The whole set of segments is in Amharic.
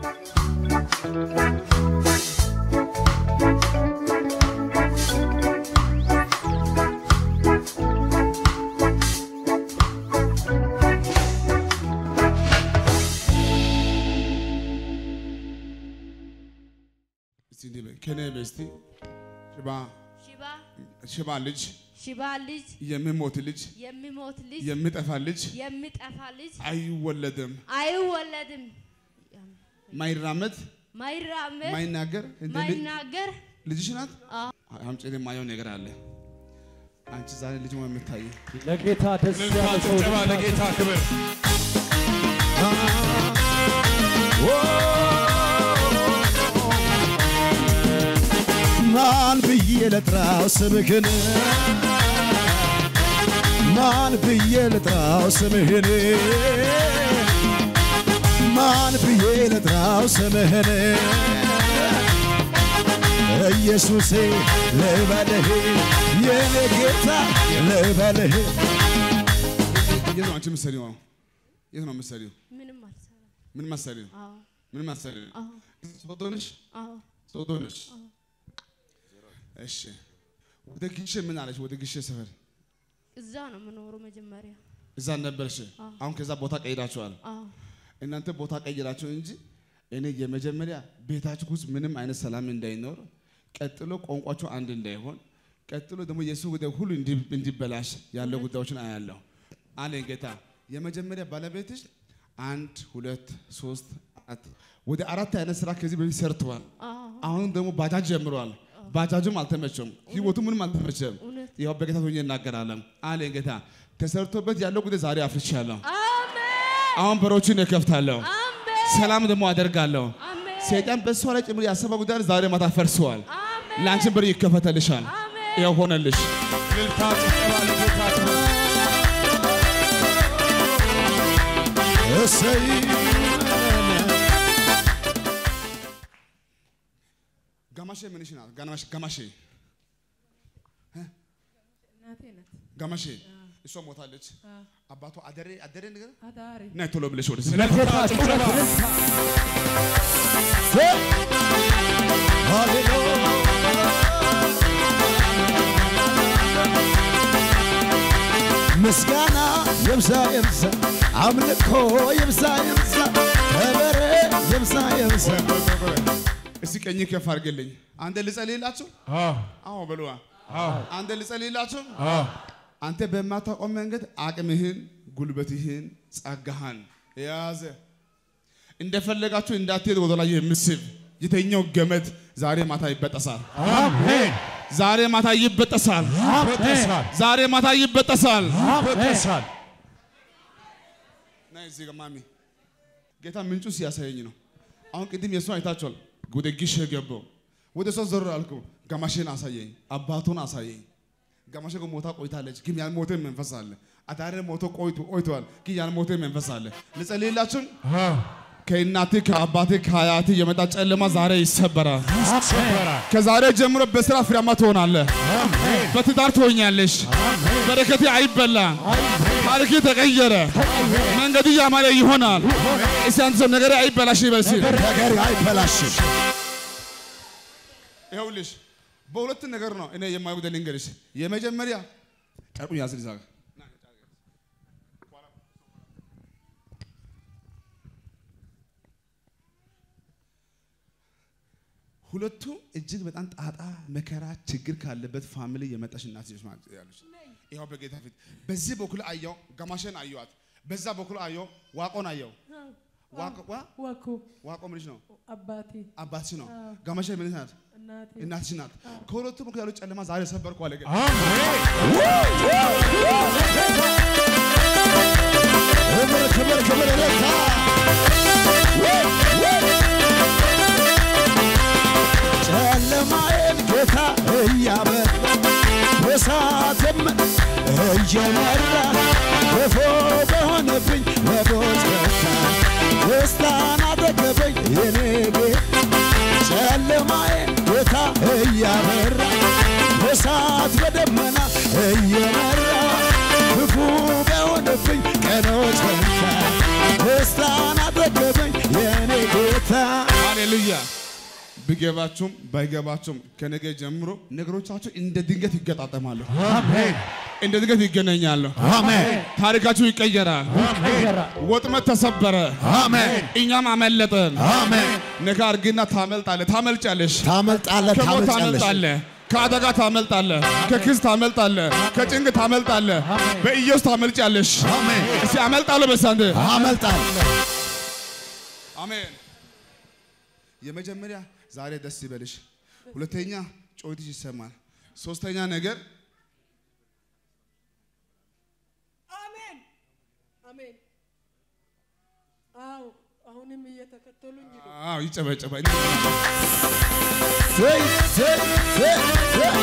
እስቲ እንዲህ በይ፣ ከኔ በይ እስቲ ሽባ ሽባ ሽባ ልጅ ሽባ ልጅ የሚሞት ልጅ የሚሞት ልጅ የሚጠፋ ልጅ የሚጠፋ ልጅ አይወለድም። አይወለድም። ማይራመድ ማይራመድ ማይናገር እንደ ልጅ- ማይናገር ልጅሽ ናት። አዎ። አምጪ የማየው ነገር አለ። አንቺ ዛሬ ልጅ ነው የምታይ። ለጌታ ደስ እልልታ፣ ያለ ሰው ጭብጨባ ለጌታ ክብር። ማን ብዬ ልጥራው ስምህን ማን ብዬ ልጥራው ስምህን ማን ብዬ ልጥራው ስምህን ኢየሱሴ ልበልህ የኔ ጌታ ልበልህ የት ነው አንቺ የምትሰሪው? አሁን የት ነው የምትሰሪው? ምንም አልሰራም። ምን መሰሪው? አዎ ምን መሰሪው? አዎ ሶዶ ነሽ? አዎ ሶዶ ነሽ? እሺ። ወደ ግሼ ምን አለሽ? ወደ ግሼ ሰፈር እዛ ነው የምኖረው መጀመሪያ። እዛ ነበርሽ። አሁን ከዛ ቦታ ቀይራችኋል። አዎ እናንተ ቦታ ቀይራችሁ እንጂ እኔ የመጀመሪያ ቤታችሁ ውስጥ ምንም አይነት ሰላም እንዳይኖር፣ ቀጥሎ ቋንቋችሁ አንድ እንዳይሆን፣ ቀጥሎ ደግሞ የእሱ ጉዳይ ሁሉ እንዲ- እንዲበላሽ ያለው ጉዳዮችን አያለሁ አለኝ ጌታ። የመጀመሪያ ባለቤትሽ አንድ ሁለት ሶስት አራት ወደ አራት አይነት ስራ ከዚህ በፊት ሰርተዋል። አዎ አሁን ደግሞ ባጃጅ ጀምረዋል። ባጃጁም አልተመቸም፣ ህይወቱ ምንም አልተመቸም። እውነት ያው በጌታ ሆኜ እናገራለን አለኝ ጌታ። ተሰርቶበት ያለው ጉዳይ ዛሬ አፍርቻለሁ። አሜን አሁን በሮችን እከፍታለሁ። አሜን ሰላም ደግሞ አደርጋለሁ። አሜን ሰይጣን በእሷ ላይ ጭምር ያሰበው ጉዳይ ዛሬ ማታ ፈርሰዋል። አሜን ለአንቺን በር ይከፈተልሻል። አሜን ይኸው ሆነልሽ። እልልታ፣ ጭብጨባ ለጌታ ክብር። እሰይ ጋማሼ ምንሽ ናት? ጋማሼ ጋማሼ እናቴ ናት። ጋማሼ እሷ ሞታለች። አባቷ አደሬ አደሬ ነገር አዳሪ ናይ ቶሎ ብለሽ ወደዚህ እልልታ፣ ጭብጨባ ምስጋና ይብዛ ይብዛ አምልኮ ይብዛ ይብዛ ከበሬ ይብዛ ይብዛ እስቲ ቀኝ ከፍ አድርግልኝ። አንተ ልጸልይላችሁ? አዎ፣ አዎ በሉዋ። አዎ፣ አንተ ልጸልይላችሁ? አዎ። አንተ በማታውቀው መንገድ አቅምህን፣ ጉልበትህን፣ ጸጋህን የያዘ እንደፈለጋችሁ እንዳትሄድ ወደ ላይ የምስብ የተኛው ገመድ ዛሬ ማታ ይበጠሳል። አሜን። ዛሬ ማታ ይበጠሳል። ይበጠሳል፣ ዛሬ ማታ ይበጠሳል። ይበጠሳል። ናይ እዚህ ጋር ማሚ ጌታ ምንጩ ሲያሳየኝ ነው። አሁን ቅድም የእሷን አይታችኋል። ወደ ግሽ ገባው ወደ ሰው ዞር አልኩ። ጋማሼን አሳየኝ፣ አባቱን አሳየኝ። ጋማሼ እኮ ሞታ ቆይታለች፣ ግን ያልሞተ መንፈስ አለ። አዳሬ ሞቶ ቆይቶ ቆይቷል፣ ግን ያልሞተ መንፈስ አለ። ልጸልይላችሁ። አዎ፣ ከእናትህ ከአባትህ ከአያትህ የመጣ ጨለማ ዛሬ ይሰበራል። ይሰበራል። ከዛሬ ጀምሮ በስራ ፍሬያማ ትሆናለህ። አሜን፣ በትዳር ትሆኛለሽ። በረከቴ አይበላም። ታሪክ ተቀየረ። መንገድ ያማረ ይሆናል። እስቲ አንተ ሰው ነገሬ አይበላሽ ይበል እስቲ። ነገር አይበላሽም ይኸውልሽ በሁለት ነገር ነው እኔ የማየው ጉዳይ ልንገርሽ። የመጀመሪያ ጨርቁን ያዝ ልዛ ሁለቱ እጅግ በጣም ጣጣ፣ መከራ፣ ችግር ካለበት ፋሚሊ የመጣሽ እናት ልጅ ማለት ያለች ይኸው በጌታ ፊት በዚህ በኩል አየው ጋማሸን አየዋት፣ በዛ በኩል አየው ዋቆን አየው። ዋቆ ዋ- ወኩ ዋቆ ምንሽ ነው? አባቴ አባትሽ ነው። ጋማሸ ምንሽ ናት? እናቴ እናትሽ ናት። ከሁለቱ በኩል ያለው ጨለማ ዛሬ ሰበርኩ አለ ጌታ። ክብር ክብር ክብር ለታ ጨለማዬን ጌታ እያበራ በሳትም እየመራ ክፉ በሆነብኝ በሞት ፈታ ደስታን አጠገበኝ የኔ ቤት ጨለማዬን ጌታ እያበራ በሳት በደመና እየመራ ክፉ በሆነብኝ ቀኖች ፈታ ደስታን አጠገበኝ የኔ ጌታ ሃሌሉያ። ቢገባችሁም ባይገባችሁም ከነገ ጀምሮ ነገሮቻችሁ እንደ ድንገት ይገጣጠማሉ፣ አሜን እንደ ድንገት ይገናኛሉ። አሜን ታሪካችሁ ይቀየራል። ወጥመድ ተሰበረ፣ አሜን እኛም አመለጠን። አሜን ነካ አርግና ታመልጣለህ፣ ታመልጫለሽ፣ ታመልጣለህ ከሞት ታመልጫለሽ ታመልጣለህ፣ ከአደጋ ታመልጣለህ፣ ከክስ ታመልጣለህ፣ ከጭንቅ ታመልጣለህ፣ በኢየሱስ ታመልጫለሽ። አሜን እስቲ አመልጣለሁ በሳንድ አመልጣለሁ አሜን። የመጀመሪያ ዛሬ ደስ ይበልሽ። ሁለተኛ ጮትሽ ይሰማል። ሶስተኛ ነገር አሜን አሜን። አዎ አሁንም እየተከተሉኝ ነው። አዎ ይጨበጨባል። ዘይ ዘይ ዘይ ዘይ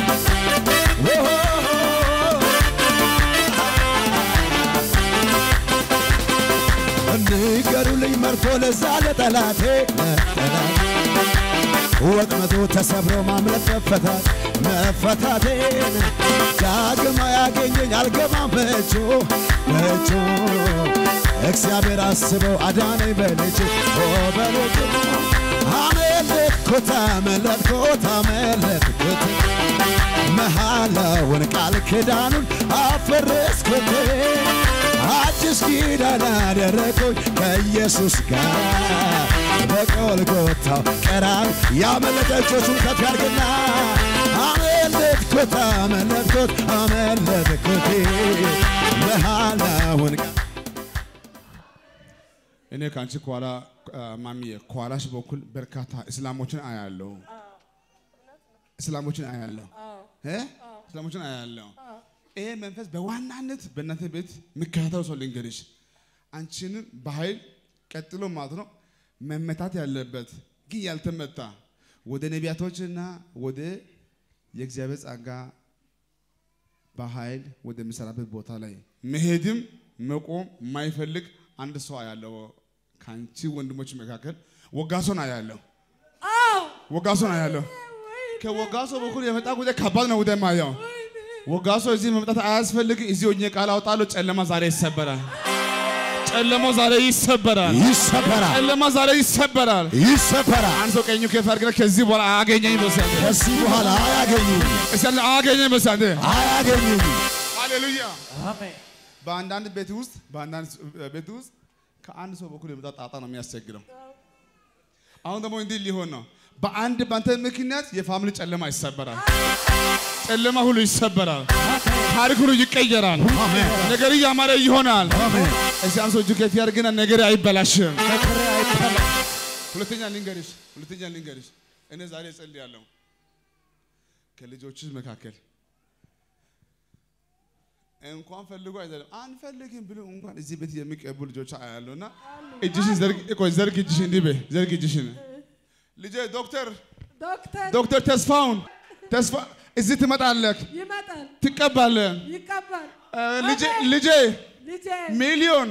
ኦሆ ንገሩልኝ መርቶ ለዛ ለጠላቴ ለጠላቴ ወጥመዱ ተሰብሮ ማምለጥ መፈታት መፈታቴን ዳግም ያገኘኝ አልገባም በእጁ በእጁ እግዚአብሔር አስበው አዳነኝ በልጁ ኦ በልጁ አመለጥኩት አመለጥኩት አመለጥኩት መሐላውን ቃል ኪዳኑን አፈረስኩት አዲስ ኪዳን አደረግኩኝ ከኢየሱስ ጋር በጎልጎታው ቀራን ያመለጠ እጆቹን ከፍ ያድርግና አመለጥኩት አመለጥኩት አመለጥኩት መሐላውን ቃል እኔ ከአንቺ ከኋላ ማሚዬ ከኋላሽ በኩል በርካታ እስላሞችን አያለሁ። እስላሞችን አያለሁ እ እስላሞችን አያለሁ። ይሄ መንፈስ በዋናነት በእናንተ ቤት የሚከታተለው ሰው ልንገርሽ፣ አንቺንም በኃይል ቀጥሎ ማለት ነው መመታት ያለበት ግን ያልተመታ ወደ ነቢያቶችና ወደ የእግዚአብሔር ጸጋ በኃይል ወደሚሰራበት ቦታ ላይ መሄድም መቆም የማይፈልግ አንድ ሰው አያለው። ከአንቺ ወንድሞች መካከል ወጋሶን አያለሁ። አዎ ወጋሶን አያለሁ። ከወጋሶ በኩል የመጣ ጉዳይ ከባድ ነው። ጉዳይ ማየው ወጋሶ እዚህ መምጣት አያስፈልግ። እዚህ ሆኜ ቃል አውጣለሁ። ጨለማ ዛሬ ይሰበራል። ጨለማው ዛሬ ይሰበራል። ይሰበራል ጨለማ ዛሬ ይሰበራል። ይሰበራል አንድ ሰው ቀኙ ከፍ አድርገህ ከዚህ በኋላ አያገኘኝ በሳንተ ከዚህ በኋላ አያገኙም እስቲ አያገኘኝ በሳንተ አያገኙም ሃሌሉያ። በአንዳንድ ቤት ውስጥ በአንዳንድ ቤት ውስጥ ከአንድ ሰው በኩል የመጣ ጣጣ ነው የሚያስቸግረው። አሁን ደግሞ እንዲህ ሊሆን ነው። በአንድ ባንተ ምክንያት የፋሚሊ ጨለማ ይሰበራል። ጨለማ ሁሉ ይሰበራል። ታሪክ ሁሉ ይቀየራል። ነገር እያማረ ይሆናል። እስቲ አንድ ሰው እጁ ከፍ ያድርግና ነገር አይበላሽም። ሁለተኛ ልንገርሽ፣ ሁለተኛ ልንገርሽ፣ እኔ ዛሬ እጸልያለሁ ከልጆችሽ መካከል እንኳን ፈልጎ አይደለም አንፈልግም ብሎ እንኳን እዚህ ቤት የሚቀቡ ልጆች አያለሁና እጅሽን ዘርግ፣ ቆይ ዘርግ እጅሽን እንዲህ በይ፣ ዘርግ እጅሽን። ልጄ ዶክተር ዶክተር ዶክተር ተስፋውን ተስፋ እዚህ ትመጣለህ፣ ይመጣል ትቀባለህ። ይቀባል እ፣ ልጄ ልጄ ልጄ ሚሊዮን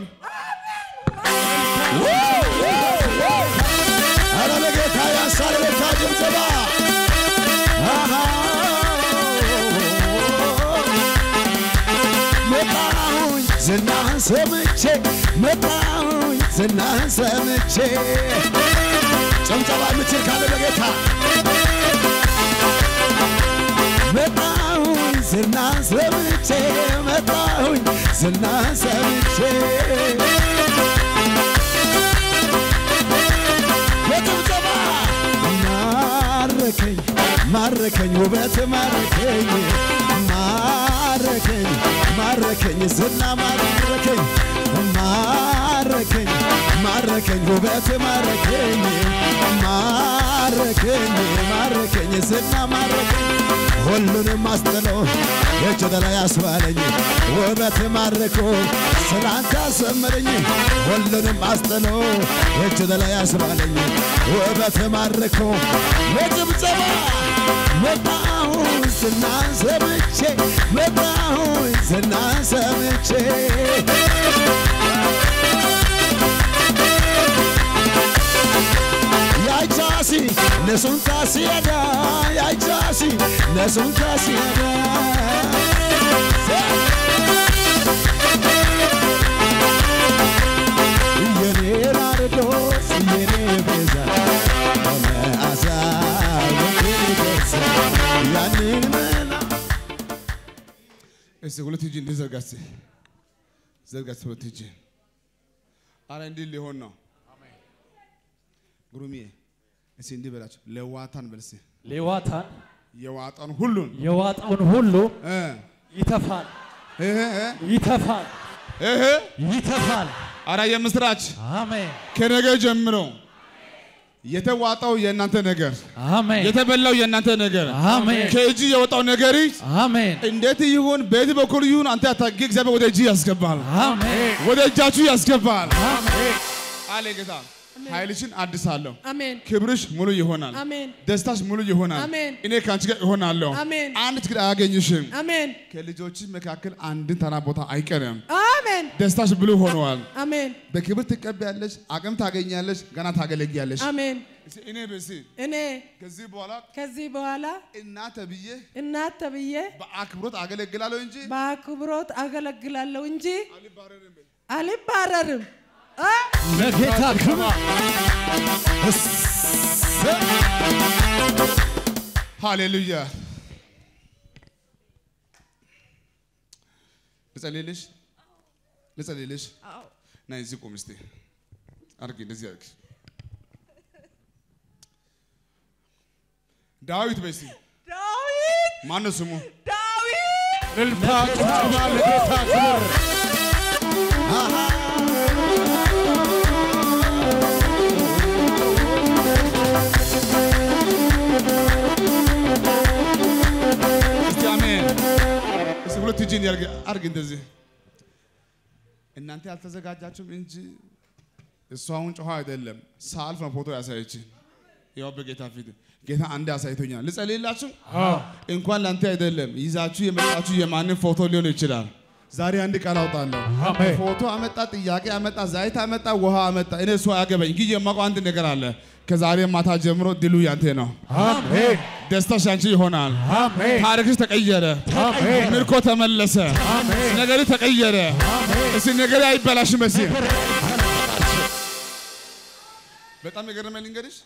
ኧረ ለጌታ ያንሳል ለጌታ ጭብጨባ አሃ። መጣሁኝ ዝናህን ሰምቼ መጣሁኝ ዝናህን ሰምቼ ጭብጨባ የምችል ካለ ለጌታ መጣሁኝ ዝናህን ሰምቼ መጣሁኝ ዝናህን ሰምቼ በጭብጨባ ማረከኝ ማረከኝ ውበት ማረከኝ ማረከኝ ማረከኝ ዝና ማረከኝ ማረከኝ ማረከኝ ውበት ማረከኝ ማረከኝ ማረከኝ ዝና ማረከኝ ሁሉንም አስጥሎ እጅ ላይ አስባለኝ ውበት ማርኮ ስላንተ አሰመረኝ ሁሉንም አስጥሎ እጅ ላይ አስባለኝ ውበት ማርኮ ለጭብጨባ መጣሁ ዝናን ሰምቼ መጣሁ ዝናን ሰምቼ ያይቻሲ ነሱን ታሲያዳ ያይቻሲ ነሱን ታሲያዳ የኔ ናርዶስ የኔ ቤዛ እስቲ ሁለት እጅ እንዲህ ዘርጋ እስቲ ዘርጋ እስቲ ሁለት እጅ አረ እንዲህ ሊሆን ነው ጉሩሚዬ እስቲ እንዲህ በላቸው ለዋታን በል እስቲ ሌዋታን የዋጣን ሁሉን የዋጣውን ሁሉ እ ይተፋል እህ ይተፋል እህ ይተፋል። አረ የምስራች አሜን ከነገ ጀምሮ የተዋጣው የእናንተ ነገር አሜን የተበላው የእናንተ ነገር አሜን ከእጅ የወጣው ነገር አሜን እንዴት ይሁን በየት በኩል ይሁን አንተ አታውቅ፣ እግዚአብሔር ወደ እጅ ያስገባል፣ አሜን ወደ እጃችሁ ያስገባል አሜን አለ ጌታ። ኃይልሽን አድሳለሁ፣ አሜን ክብርሽ ሙሉ ይሆናል፣ አሜን ደስታሽ ሙሉ ይሆናል። አሜን። እኔ ከአንቺ ጋር እሆናለሁ፣ አሜን አንድ ችግር አያገኝሽም። አሜን ከልጆችሽ መካከል አንድን ተራ ቦታ አይቀርም። አሜን ደስታሽ ብሉ ሆነዋል። አሜን በክብር ትቀበያለሽ፣ አቅም ታገኛለሽ፣ ገና ታገለግያለሽ። አሜን እስኪ እኔ በሲ እኔ ከዚህ በኋላ ከዚህ በኋላ እናት ብዬ እናት ተብዬ በአክብሮት አገለግላለሁ እንጂ በአክብሮት አገለግላለሁ እንጂ አልባረርም። አልባረርም። አ? ለጌታ ክብር ሃሌሉያ። ልጸልይልሽ ልጸልይልሽ። አዎ ና እዚህ ቁም እስቲ አድርጊ፣ እንደዚህ አድርጊ። ዳዊት በይ እስቲ ዳዊት ማነው ስሙ? ዳዊት እልልታ ጭብጨባ ለጌታ ክብር እስቲ አሜን። እስቲ ሁለት እጅን ያርግ አድርግ እንደዚህ። እናንተ ያልተዘጋጃችሁም እንጂ እሱ አሁን ጨዋ አይደለም። ሳልፍ ነው ፎቶ ያሳየች። ያው በጌታ ፊት ጌታ አንድ አሳይቶኛል። ልጸልይላችሁ። እንኳን ለአንተ አይደለም ይዛችሁ የመጣችሁ የማንም ፎቶ ሊሆን ይችላል። ዛሬ አንድ ቃል አውጣለሁ። አሜን ፎቶ አመጣ፣ ጥያቄ አመጣ፣ ዘይት አመጣ፣ ውሃ አመጣ። እኔ እሱ አያገባኝ። ግን የማውቀው አንድ ነገር አለ። ከዛሬ ማታ ጀምሮ ድሉ ያንተ ነው። አሜን ደስታሽ ያንቺ ይሆናል። አሜን ታሪክሽ ተቀየረ። አሜን ምርኮ ተመለሰ። አሜን ነገሪ ተቀየረ። እስቲ ነገሪ አይበላሽም። መሲ በጣም የገረመኝ ልንገርሽ፣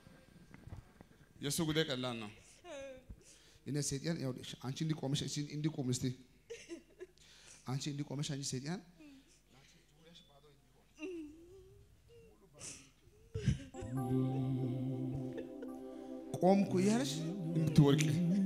የእሱ ጉዳይ ቀላል ነው። እኔ ሴጣን ይኸውልሽ፣ አንቺ እንዲቆመሽ እስቲ እንዲቆም እስቲ አንቺ እንዲቆመሽ አንቺ ሴጣን ቆምኩ እያለሽ እንድትወርቂ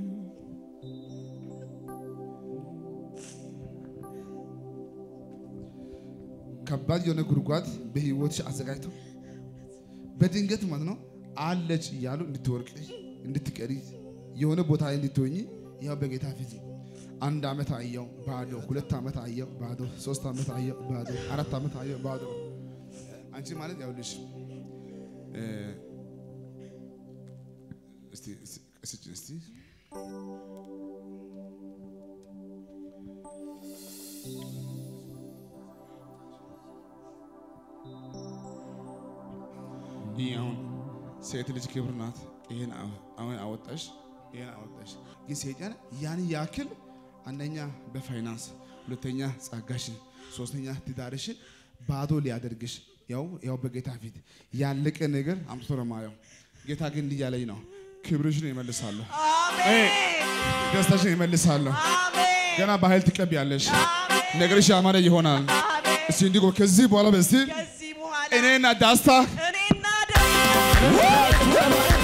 ከባድ የሆነ ጉድጓድ በህይወትሽ አዘጋጅቶ በድንገት ማለት ነው አለች እያሉ እንድትወርቅ እንድትቀሪ የሆነ ቦታ ላይ እንድትሆኝ ያው በጌታ ፊት አንድ ዓመት አየው ባዶ፣ ሁለት ዓመት አየው ባዶ፣ ሶስት ዓመት አየው ባዶ፣ አራት ዓመት አየው ባዶ። አንቺ ማለት ያውልሽ እ እስቲ እስቲ እስቲ ይህ አሁን ሴት ልጅ ክብር ናት። ይሄን አሁን አወጣሽ፣ ይሄን አወጣሽ። ግን ሰይጣን ያን ያክል አንደኛ በፋይናንስ ሁለተኛ ጸጋሽን፣ ሶስተኛ ትዳርሽን ባዶ ሊያደርግሽ ያው ያው በጌታ ፊት ያለቀ ነገር አምጥቶ ነው የማየው። ጌታ ግን እንዲህ ያለኝ ነው፣ ክብርሽን ይመልሳለሁ፣ ደስታሽን ይመልሳለሁ። ገና በኃይል ትቀቢያለሽ፣ ነገርሽ ያማረ ይሆናል። እስቲ እንዲህ ከዚህ በኋላ በስቲ ከዚህ በኋላ እኔና ዳስታ እኔና ደግሞ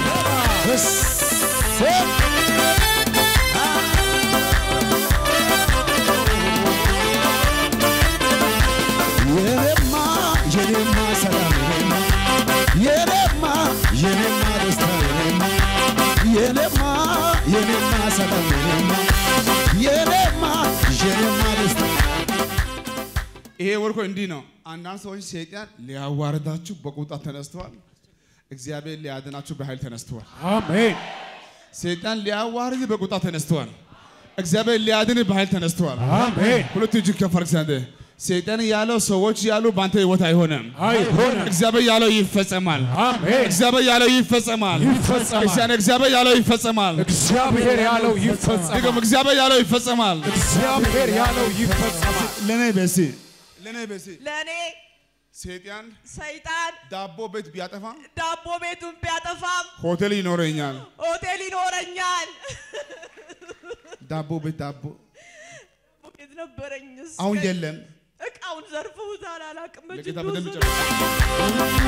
የኔማ የኔማ ሰላም የኔማ የኔማ የኔማ ደስታ የኔማ የኔማ የኔማ ሰላም የኔማ የኔማ የኔማ ደስታ ይሄ ወርኮ እንዲህ ነው። አንዳንድ ሰዎች ሰይጣን ሊያዋርዳችሁ በቁጣ ተነስተዋል። እግዚአብሔር ሊያድናችሁ በኃይል ተነስተዋል። አሜን ሰይጣን ሊያዋርድ በቁጣ ተነስተዋል። እግዚአብሔር ሊያድን በኃይል ተነስተዋል። አሜን ሁለቱ እጅ ከፍ አድርግ ዘንድ ሰይጣን ያለው ሰዎች ያሉ በአንተ ህይወት አይሆንም። አይሆንም እግዚአብሔር ያለው ይፈጸማል። አሜን እግዚአብሔር ያለው ይፈጸማል። ይፈጸማል። ክርስቲያን እግዚአብሔር ያለው ይፈጸማል። እግዚአብሔር ያለው ይፈጸማል ድገም፣ እግዚአብሔር ያለው ይፈጸማል። እግዚአብሔር ያለው ይፈጸማል ለኔ በሲ ለኔ በሲ ለእኔ ሰይጣን ሰይጣን ዳቦ ቤት ቢያጠፋ ዳቦ ቤቱን ቢያጠፋም ሆቴል ይኖረኛል። ሆቴል ይኖረኛል። ዳቦ ቤት ዳቦ ነበረኝ። እስከ- አሁን የለም። እቃውን ዘርፈውታል። አላውቅም። ለጌታ በጅ በደንብ ወሰዱ። ጨርስ።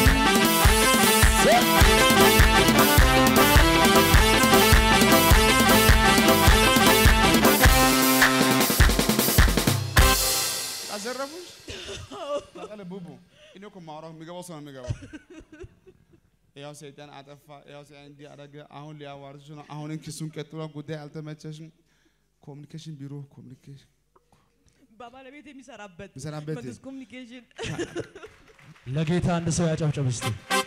አዘረፉሽ? ታውቃለህ ቡቡ፣ እኔ እኮ የማወራው የሚገባው ሰው ነው የሚገባው። ያው ሰይጣን አጠፋ፣ ያው ሰይጣን እንዲህ አደረገ፣ አሁን ሊያዋርድሽ ነው፣ አሁንን ክሱን ቀጥሏል፣ ጉዳይ አልተመቸሽም። ኮሚኒኬሽን ቢሮ ኮሚኒኬሽን በባለቤት የሚሰራበት የሚሰራበት መንግስት ኮሚኒኬሽን ለጌታ አንድ ሰው ያጨብጨብ እስቲ።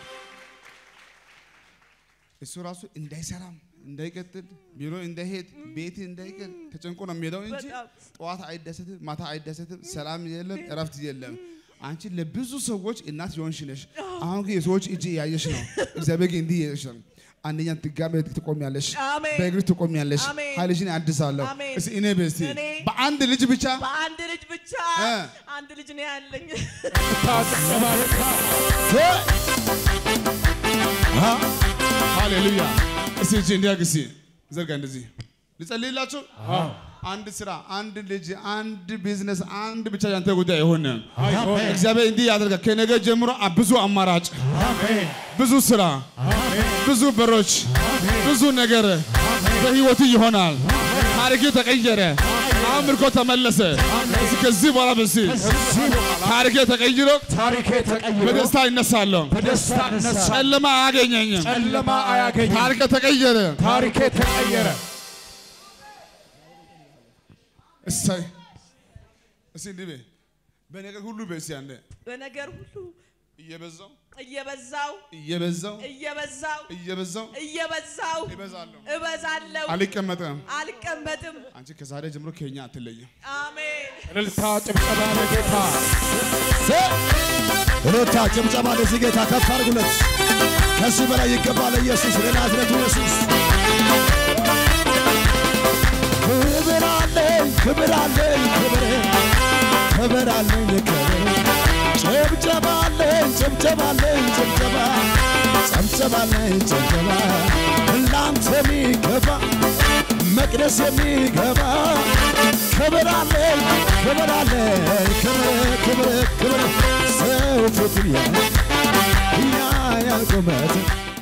እሱ ራሱ እንዳይሰራም እንዳይቀጥል ቢሮ እንዳይሄድ ቤት እንዳይቀል ተጨንቆ ነው የሚሄደው እንጂ በጣም ጠዋት አይደሰትም፣ ማታ አይደሰትም፣ ሰላም የለም፣ እረፍት የለም። አንቺ ለብዙ ሰዎች እናት የሆንሽ ነሽ። አሁን ግን የሰዎች እጅ እያየሽ ነው። እግዚአብሔር ግን እንዲህ እየሽ ነው። አንደኛ ድጋሜ ትቆሚያለሽ፣ አሜን። በእግር ትቆሚያለሽ። አሜን። ኃይልሽን አድሳለሁ። አሜን። እስኪ እኔ በስቲ እኔ በአንድ ልጅ ብቻ በአንድ ልጅ ብቻ እ። አንድ ልጅ ነው ያለኝ። ሃሌሉያ። እስቲ እጅ እንዲያግ እስቲ ዘርጋ እንደዚህ ልጸልይላችሁ። አንድ ስራ፣ አንድ ልጅ፣ አንድ ቢዝነስ፣ አንድ ብቻ ያንተ ጉዳይ የሆነ እግዚአብሔር እንዲህ ያደርጋል። ከነገ ጀምሮ አ- ብዙ አማራጭ፣ ብዙ ስራ፣ ብዙ በሮች፣ ብዙ ነገር በህይወቱ ይሆናል። ታሪክ ተቀየረ። አሁን ምርኮ ተመለሰ። እስኪ ከዚህ በኋላ በሲ ታሪክ ተቀይሮ ታሪኬ ተቀይሮ በደስታ ይነሳለሁ። በደስታ እነሳ። ጨለማ አያገኘኝም። ጨለማ አያገኝም። ታሪክ ተቀየረ። ታሪኬ ተቀየረ። እሰይ እስቲ እንዲህ በይ በነገር ሁሉ በይ እስቲ አንዴ በነገር ሁሉ እየበዛው እየበዛው እየበዛው እየበዛው እየበዛው እየበዛው እበዛለሁ እበዛለሁ አልቀመጥም። አልቀመጥም። አንቺ ከዛሬ ጀምሮ ከኛ አትለይም። አሜን። እልልታ ጭብጨባ ለጌታ እልልታ ጭብጨባ ለዚህ ጌታ ከፍ አድርጉለት። ከዚህ በላይ ይገባል ኢየሱስ፣ ለናዝሬቱ ኢየሱስ። ክብር አለኝ፣ ክብር አለኝ፣ ክብር ክብር አለኝ፣ ክብር ጭብጨባ አለኝ፣ ጭብጨባ አለኝ፣ ጭብጨባ ጭብጨባ አለኝ፣ ጭብጨባ ላንተ የሚገባ መቅደስ የሚገባ ክብር አለኝ፣ ክብር አለኝ፣ ክብር ክብር ክብር ሰው ፊት ያያል ያያል ቁመት